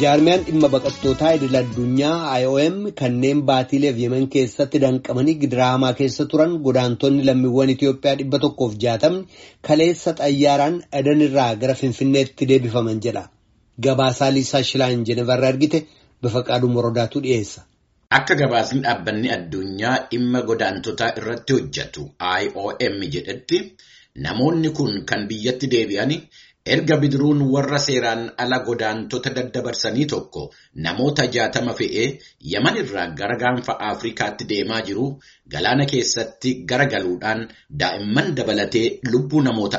Jaarmiyaan dhimma baqattootaa idil addunyaa IOM kanneen baatiileef yemen keessatti danqamanii gidiraamaa keessa turan godaantonni lammiiwwan Itoophiyaa dhibba tokkoof jaatamni kaleessa xayyaaraan Adanirraa gara Finfinneetti deebifaman jedha. Gabaasaa Liisaa Shilaan Jenevarraa argite bifa qaaduu morodaatu dhiyeessa. Akka gabaasni dhaabbanni addunyaa dhimma godaantotaa irratti hojjetu IOM jedhetti namoonni kun kan biyyatti deebi'an erga bidiruun warra seeraan ala godaantota daddabarsanii tokko namoota jaatama fe'ee yaman irraa gara gaanfa Afrikaatti deemaa jiru galaana keessatti garagaluudhaan daa'imman dabalatee lubbuu namoota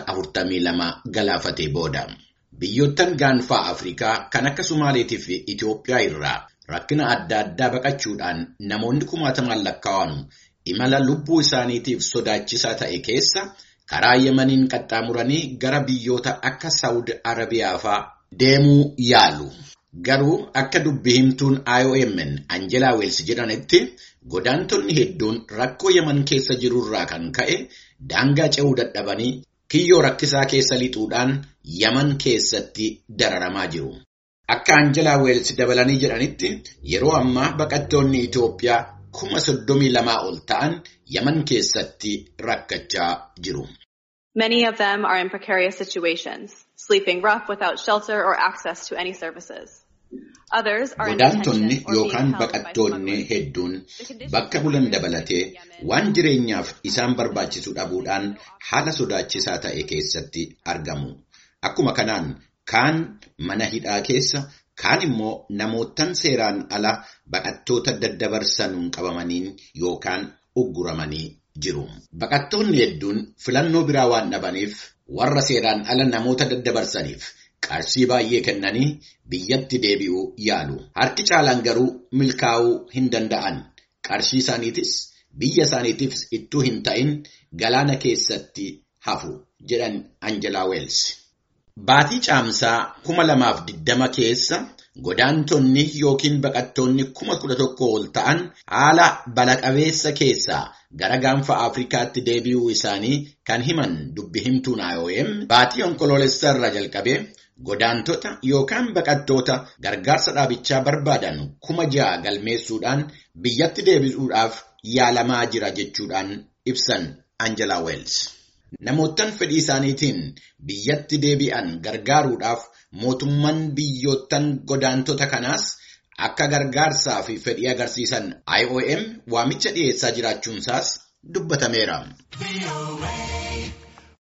42 galaafatee booda. Biyyoottan gaanfaa Afrikaa kan akka Sumaaleetii fi Itoophiyaa irraa rakkina adda addaa baqachuudhaan namoonni kumaatamaan lakkaa'amu imala lubbuu isaaniitiif sodaachisaa ta'e keessa karaa Yemaniin qaxxaamuranii gara biyyoota akka Saawud Arabiyaa fa'aa deemuu yaalu. Garuu akka dubbi himtuun IOM'n Anjelaa Weels jedhanitti godaantonni hedduun rakkoo Yeman keessa jirurraa kan ka'e daangaa ce'uu dadhabanii kiyyoo rakkisaa keessa lixuudhaan Yaman keessatti dararamaa jiru. Akka Anjelaa Weels dabalanii jedhanitti yeroo ammaa baqattoonni Itoophiyaa kuma soddomii lamaa ol ta'an Yaman keessatti rakkachaa jiru. Many of them are in precarious situations, sleeping rough without shelter or access to any services. Others are in Godaantonni detention or being yookaan held by baqattoonni smugglers. hedduun bakka bulan dabalatee waan jireenyaaf isaan barbaachisu dhabuudhaan haala sodaachisaa ta'e keessatti argamu. Akkuma kanaan kaan mana hidhaa keessa kaan immoo namootan seeraan ala baqattoota daddabarsanuun qabamaniin yookaan ugguramanii jiru. Baqattoonni hedduun filannoo biraa waan dhabaniif warra seeraan ala namoota daddabarsaniif qarshii baay'ee kennanii biyyatti deebi'uu yaalu. Harki caalaan garuu milkaa'uu hin danda'an. Qarshii isaaniitis biyya isaaniitiif ittuu hin ta'in galaana keessatti hafu jedhan Anjelaa Weels. Baatii caamsaa kuma lamaaf diddama keessa godaantonni yookiin baqattoonni kuma kudha tokko ol ta'an haala balaa-qabeessa keessaa gara gaanfa Afrikaatti deebi'uu isaanii kan himan dubbi himtuun IOM baatii onkoloolessaa irraa jalqabee godaantota yookaan baqattoota gargaarsa dhaabichaa barbaadan kuma ja'a galmeessuudhaan biyyatti deebisuudhaaf yaalamaa jira jechuudhaan ibsan Anjelaa Weels. Namoottan fedhii isaaniitiin biyyatti deebi'an gargaaruudhaaf mootummaan biyyoottan godaantota kanaas akka gargaarsaa fi fedhii agarsiisan IOM waamicha dhiyeessaa jiraachuunsaas dubbatameera.